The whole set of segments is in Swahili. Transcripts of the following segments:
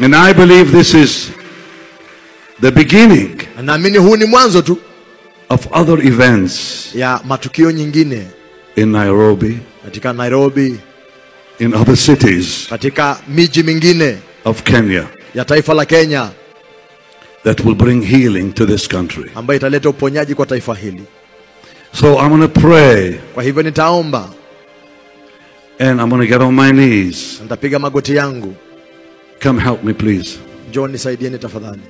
And I believe this is the beginning Na naamini huu ni mwanzo tu of other events ya matukio nyingine in Nairobi, katika Nairobi, in other cities katika miji mingine of Kenya ya taifa la Kenya that will bring healing to this country. ambayo italeta uponyaji kwa taifa hili. So I'm going to pray Kwa hivyo nitaomba and I'm going to get on my knees. na nitapiga magoti yangu. Come help me, please. Njoo nisaidieni tafadhali.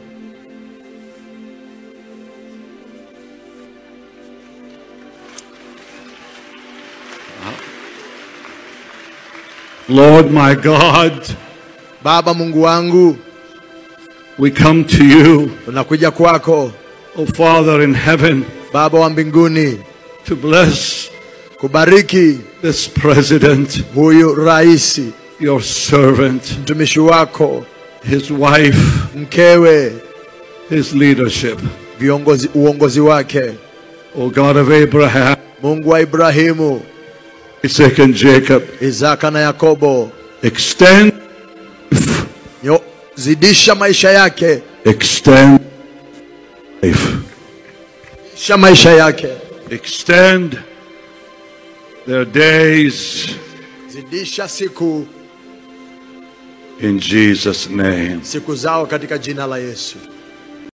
Lord my God, Baba Mungu wangu, we come to you, tunakuja kwako O Father in heaven, Baba wa mbinguni, to bless kubariki this president, huyu rais, your servant, mtumishi wako, his wife, mkewe, his leadership. viongozi, uongozi wake. O God of Abraham, Mungu wa Ibrahimu, Isaac, and Jacob, Isaka na Yakobo, extend, nyo, zidisha maisha yake, extend life, zidisha maisha yake, extend their days zidisha siku in Jesus' name. siku zao katika jina la Yesu.